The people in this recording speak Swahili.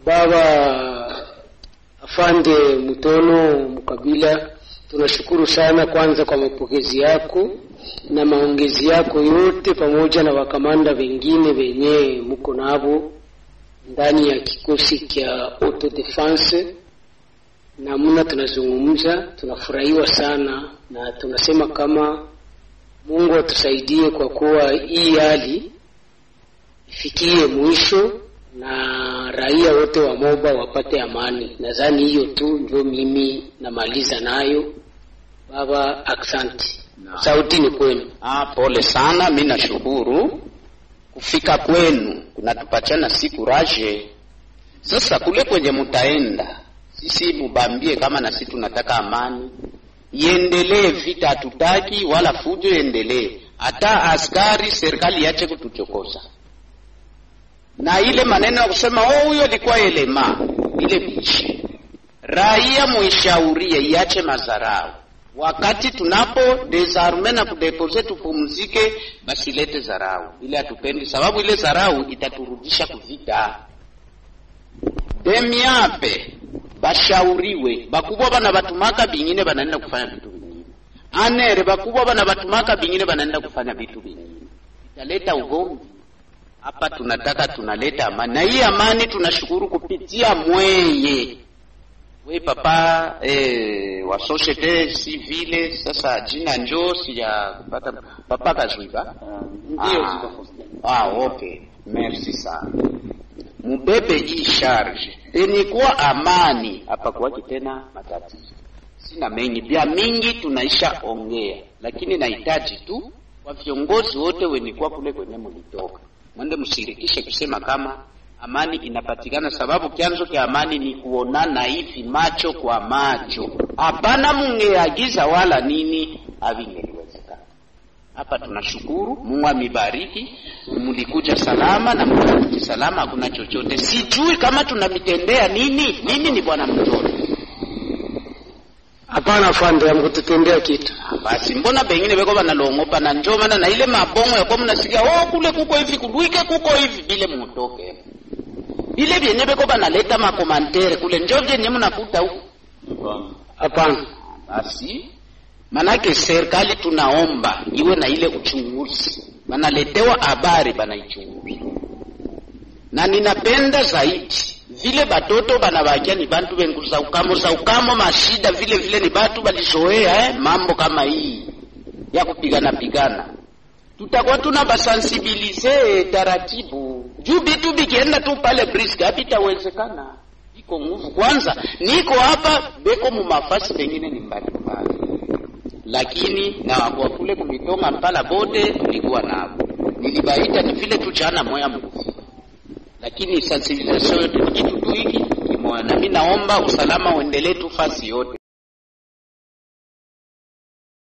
Baba Afande Mutono Mkabila, tunashukuru sana kwanza kwa mapokezi yako na maongezi yako yote, pamoja na wakamanda wengine wenye muko navo ndani ya kikosi cha auto defense. Namna tunazungumza tunafurahiwa sana, na tunasema kama Mungu atusaidie kwa kuwa hii hali ifikie mwisho na raia wote wa Moba wapate amani. Nadhani hiyo tu ndio mimi namaliza nayo. Baba, aksanti. Sauti ni kwenu. Ah, pole sana, mi nashukuru kufika kwenu kunatupachana si kuraje. Sasa kule kwenye mutaenda, sisi mubambie kama na sisi tunataka amani iendelee, vita hatutaki wala fujo iendelee, hata askari serikali yache kutuchokoza na ile maneno ya kusema oh, huyo alikuwa elema ile bishi. Raia muishaurie iache mazarau, wakati tunapo desarme na kudepose tupumzike, basi lete zarau ile hatupendi, sababu ile zarau itaturudisha kuvita. Demiape bashauriwe, bakubwa bana batumaka bingine banaenda kufanya vitu vingine, anere bakubwa bana batumaka bingine banaenda kufanya vitu vingine, italeta ugomvi hapa tunataka tunaleta amani, na hii amani tunashukuru kupitia mweye we papa eh, wa societe civile. Sasa jina njo sijapata papa Kazwiba Ndio, ah, ah, okay, merci sana mubebe hii charge enikuwa amani hapa kwaki tena matatizo sina mengi vya mingi tunaisha ongea, lakini nahitaji tu kwa viongozi wote wenikuwa kule kwenye mulitoka mwende mshirikishe kusema kama amani inapatikana, sababu chanzo cha amani ni kuonana hivi macho kwa macho. Hapana mungeagiza wala nini, havingeliwezekana. Hapa tunashukuru Mungu amebariki, mlikuja salama na mkarudi salama, hakuna chochote. Sijui kama tunamitendea nini. Mimi ni bwana mtoto Hapana afande, amkututendea kitu. basi mbona bengine beko banalongopa na njo maana na ile mabongo yakuwa mnasikia oh, kule kuko hivi kulwike kuko hivi bile mutoke bile vyenye beko banaleta makomantere kule njo vyenye mnakuta huku Hapana, basi manake serikali tunaomba iwe na ile uchunguzi, banaletewa habari banaichunguza, na ninapenda zaidi vile batoto banabakia ni bantu bengu za ukamo za ukamo mashida vile vile ni batu balizoea eh, mambo kama hii ya kupigana pigana, tutakuwa tuna basensibilize taratibu juu bitu bikienda tu pale brisk habitawezekana. Iko nguvu kwanza, niko hapa beko mumafasi pengine ni mbali mbali, lakini na kwa kule kumitonga mpala bote tulikuwa nabo, nilibaita ni vile tu jana moya mkufi lakini sensibilisation yote ni kitu tu hiki kimoja, na mimi naomba usalama uendelee tu fasi yote.